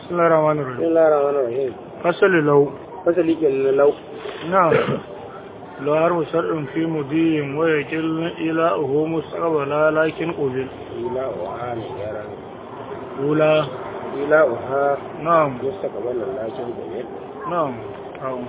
بسم الله الرحمن بسم الرحيم الله الرحمن الرحيم فصل لو fasali kenan lau نعم لو حرف شرط في مضي ويكل إلى أهو مستقبلا لكن قبل ila uha ne yaran أولى ila uha نعم mustaqbalan lakin gobe نعم نعم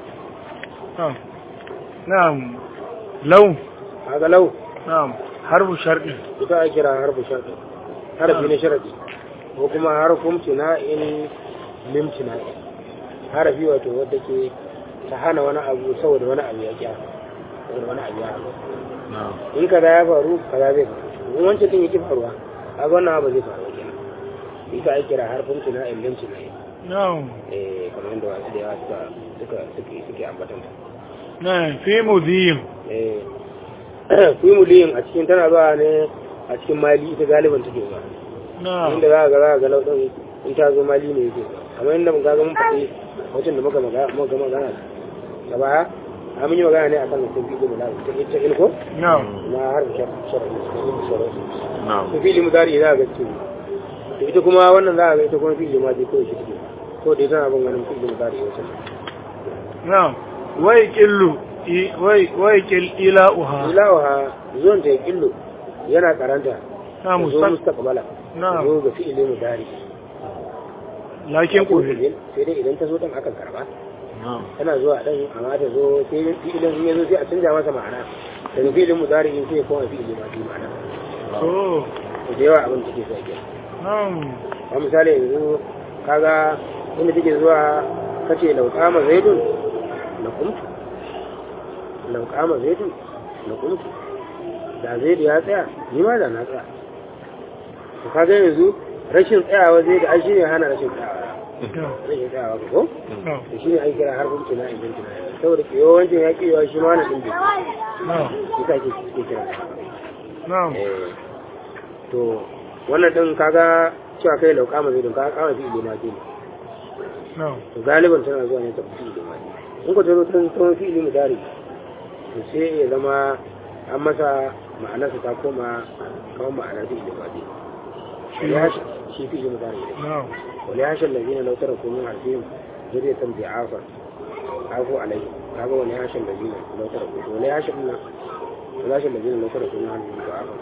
نعم نعم لو kaga lau نعم حرف شرط ita a kira harfu sharadi harfi na sharadi ko kuma harfin tina'in lim tina'in harafi wato wadda ke ta hana wani abu saboda wani abu ya kya saboda wani abu ya haɗu in kaza ya faru kaza zai faru in wancan din yake faruwa kaga wannan abu zai faru kenan ita a kira harfin tina'in lim tina'in نعم eh kamar yadda wasu da yawa suka suka suke suke ambatan ta نعم في مضي eh kuimuliyin a cikin tana zuwa ne a cikin mali ita galiban take zuwa نعم inda za ka ga za ka ga lauɗin in ta zo mali ne yake zuwa kamar yadda muka ga mun faɗi wajen da muka maga muka magana da baya a mun yi magana ne akan sun fi gudu lafi ta ita ilko نعم na har da sharafi su fi limu dari za ka ga cikin to ita kuma wannan za ka ga ita kuma fi limu ma kawai shi take ko da ita na bin ganin fi limu dari wata نعم ويكل إي- وي- ويكل إلى أهو ilawa zuwan ta ya killo yana karanta نعم zo مستقبل mustaqbala نعم zo ga fi'ilin mudari لكن قبل sai dai idan ta zo dan akan karba tana zuwa dan amma ta zo sai fi'ilin in ya zo sai a canja masa ma'ana daga fi'ilin mudari in sai ya koma fi'ilin ma ma'ana أوه to da yawa abin da take so ke نعم a misali yanzu kaga inda take zuwa kace lau qama zaidun la qumtu lau qama zaidun la qumtu da zaidu ya tsaya ni ma da na tsaya to kaga yanzu rashin tsayawa zai da ai shine hana rashin tsayawa rashin tsayawa ko نعم da shi ne an kira har kuma na ibn tuna saboda ke yawancin ya ke yawa shi ma na ɗin نعم ita ke ke kira نعم Eh, to wannan ɗin kaga cewa kai lauka ma zai don kaga kama fi ilima ke نعم to galiban tana zuwa ne ta fi ilima in ko ta zo ta ta fi ilimi dari to sai ya zama an masa ma'anarsa ta koma kamar ma'anar fi ilima ke shi fi ilimi dari ne نعم وليعش الذين لو تركوا من عرفهم ذرية ضعافا عافوا عليه هذا وليعش الذين لو تركوا وليعش وليعش الذين لو تركوا من عرفهم ضعافا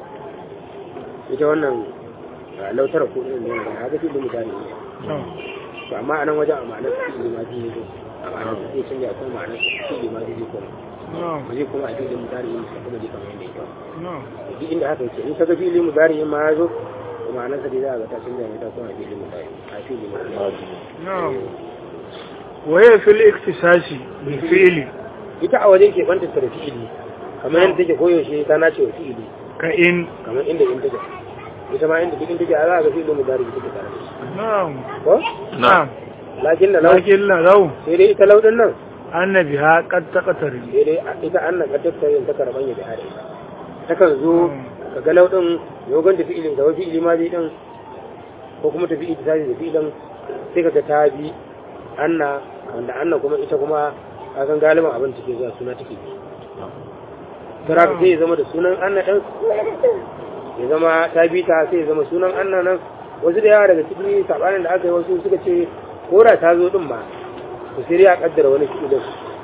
ita wannan lau taraku ɗin ne da haka fi limu tare ne نعم to amma a nan wajen a ma'anar fi limu ji ne a ma'anar zai canja kuma ma'anar fi limu ji zai koma نعم ba zai koma a fi limu tare ne sai kuma ji kamar yadda ya نعم kawo duk inda haka yake in ka ga fi limu tare ma ya zo to ma'anar sa dai za a ga ta canja ne ta koma fi limu tare a fi limu tare نعم وهي في الاختصاص بالفعل ita a wajen keɓanta ta da fi'ili kamar yadda take koyaushe ta nace wa fi'ili كإن kamar inda in take ita ma inda duk in take a za a ga fi'ilin mudari take tare da shi نعم ko نعم lakin da lau لكن لا لو sai dai ita lau din nan أن بها قد تقترب sai dai ita an nan kaddar yin ta karban ya da hare takan zo ka ga lau din yogon ta fi'ilin gaba fi'ili ma zai din ko kuma ta fi'ili ta da fi'ilin sai ka ga ta bi anna wanda anna kuma ita kuma a san galiban abin take zuwa suna take bi Tara ka sai ya zama da sunan anna ɗin ya zama ta bi ta sai ya zama sunan anna nan wasu da yawa daga cikin sabanin da aka yi wasu suka ce ko da ta zo din ba to sai dai a kaddara wani fi'ilin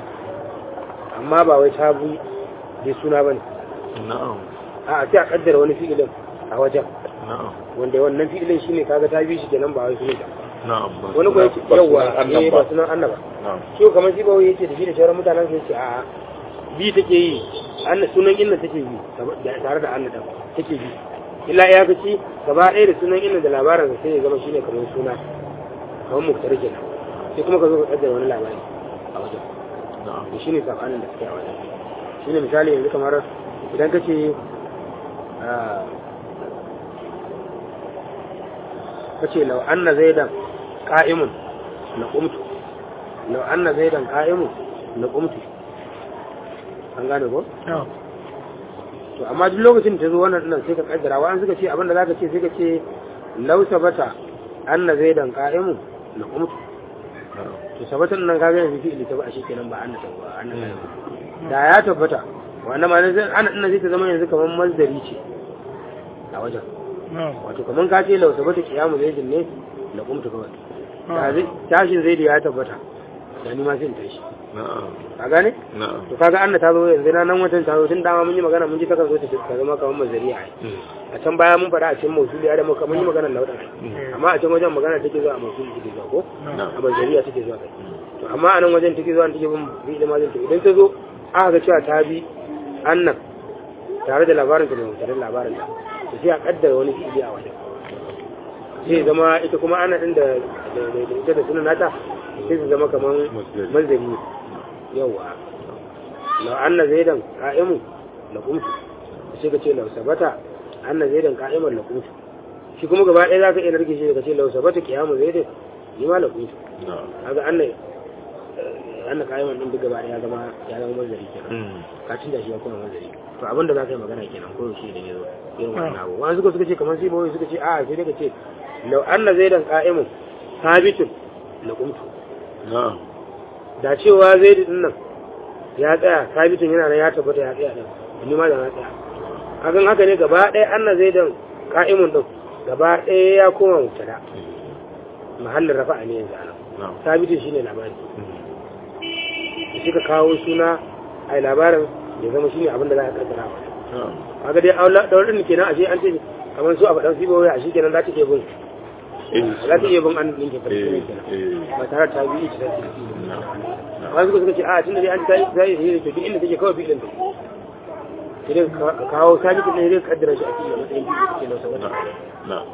amma ba wai ta bi bai suna bane na'am a sai a kaddara wani fi'ilin a wajen na'am wanda wannan fi'ilin shine kaga ta bi shi kenan ba wai sunan ta na'am ba wani ko yace ba yawa sunan Allah eh ba ba sunan annaba na'am shi kamar shi ba wai yace da shi da sauran mutanen sai yace a bi take yi anna sunan inna take bi da- tare da anna dan take bi illa ya kaci gaba ɗaya da sunan inna da labarin sa sai ya zama shine kamar suna kamar muktar kenan sai kuma ka zo ka kaddara wani labari a wajen na'am to shine sabanin da suke a wajen shine misali yanzu kamar idan ka ce ka ce lau anna zaidan qa'imun la qumtu lau anna zaidan qa'imun la qumtu an gane ko نعم to amma duk lokacin da ta zo wannan dinnan sai ka kaddara wa an suka ce abinda zaka ce sai ka ce lau sabata anna zaidan qa'imun la qumtu na'am to sabatan nan kaga yanzu fi'ili ta ba shi kenan ba anna ta ba anna da ya tabbata wannan ma zai ana ina zai ta zama yanzu kamar mazdari ce a wajen نعم wato kamar ka ce lausa bata kiyamu zaidin ne da kumtu kawai da zai tashin zai da ya tabbata da ni ma sai in tashi na'am ka gane na'am to kaga anna ta zo yanzu na nan watan ta zo tun dama mun yi magana mun ji takan zo ta ta zama kamar mazariya a can baya mun faɗa a cikin mausuli ya da muka mun yi magana lauɗa amma a can wajen magana take zuwa a mausuli take zuwa ko a mazariya take zuwa kai to amma a nan wajen take zuwa take bin bi da mazin to idan ta zo aka ga cewa ta bi annan tare da labarin ta da mutanen labarin ta to sai a kaddara wani fi'ili a wajen sai zama ita kuma ana din da da da ita da sunan nata sai su zama kaman Masdari. manzari yawa law anna zaidan qa'imun la qumtu sai ka ce law sabata anna zaidan qa'iman la qumtu shi kuma gaba ɗaya zaka iya narke shi ka ce law sabata qiyamu zaidan ni ma la qumtu na'am kaga anna anna qa'iman din duk gaba ɗaya ya zama ya zama manzari kenan Mm. ka tunda shi ya kuma manzari to abin da za ka yi magana kenan ko yaushe idan ya zo irin wannan abu wani suka suka ce kamar sai bawai suka ce a sai dai ka ce lau anna zaidan qa'imun sabitun la qumtu na'am da cewa zaidu din nan ya tsaya sabitun yana nan ya tabbata ya tsaya din ni ma da na tsaya hakan haka ne gaba ɗaya anna zaidan qa'imun din gaba ɗaya ya koma mubtada mahallin rafa'a ne yanzu anan na'am sabitun shine labari Mm. da suka kawo suna ai labarin ya zama shine abin da za a kaddara wa na'am kaga dai aula daurin kenan ashe an ce kamar su a faɗan sibo wai ashe kenan za ta iya bin Eh, za ta iya bin an ɗin ke eh, farko kenan eh, ba tare da ta bi ita ta na'am na'am wasu suka ce a tun da dai an ta yi ta yi da to duk inda take kawai filin ta sai dai ka ka kawo sabitin ne dai ka kaddara shi a cikin matsayin filin take lausa wata na'am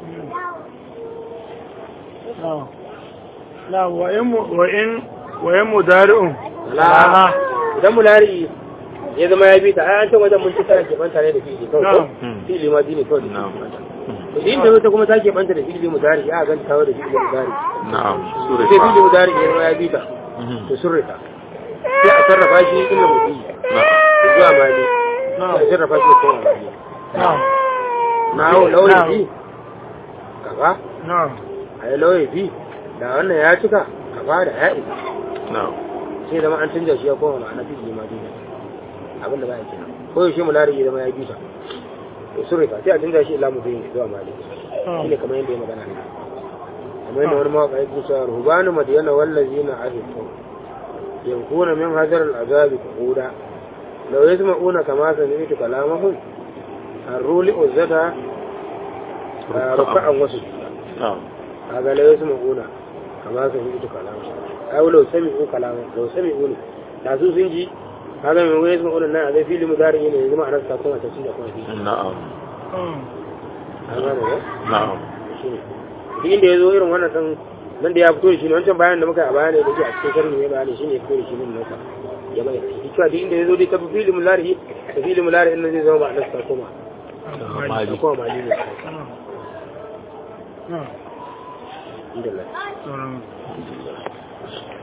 نعم نعم وإن وإن وإن مدارع la idan mulari ya zama ya bi ta ai an can wajen mun ci tana keɓanta ne da fili kawai ko Na'am. fili ma ne kawai da na'am to shi inda wata kuma ta keɓanta da fili mudari ya ganta kawo da fili mudari na'am sai fili mudari ya zama ya bi ta to surrika sai a sarrafa shi inda mutum na'am zuwa mali sai a sarrafa shi kuma mali نعم na hau lauyin bi kafa نعم a yi lauyin bi da wannan ya cika kafa da ya isa na'am sai zama an canja shi ya koma ma'ana fi ma duniya abinda ba ya kira ko yaushe mu lari ya zama ya bisa to surrika sai a canja shi ila mutum zuwa mali shine kamar yadda ya magana ne kamar yadda wani mawaƙa yake cewa rubanu madiyana wallazina ahifu yankuna min hadar al'azabi qu'uda law yasma'una kama sami'tu kalamahum arruli uzzata ruka'an wasu na'am kaga law yasma'una kama sami'tu kalamahum ai law sami'u kalamahum law sami'u da su sun ji kaga mai wani yasma'una nan a zai fili mudari ne yanzu ma'anar sa kuma ta cinda kuma fi na'am an gane ne na'am shine duk inda ya zo irin wannan ɗan nan da ya fito da shi ne wancan bayan da muka yi a baya ne da ke a cikin sharhi ne bayani shine ya fito da shi min nasa ya bayyana shi cewa duk inda ya zo dai ta fili mulari ta fili mulari in nan zai zama ba a nasa koma mali ta koma mali ne نعم inda Allah نعم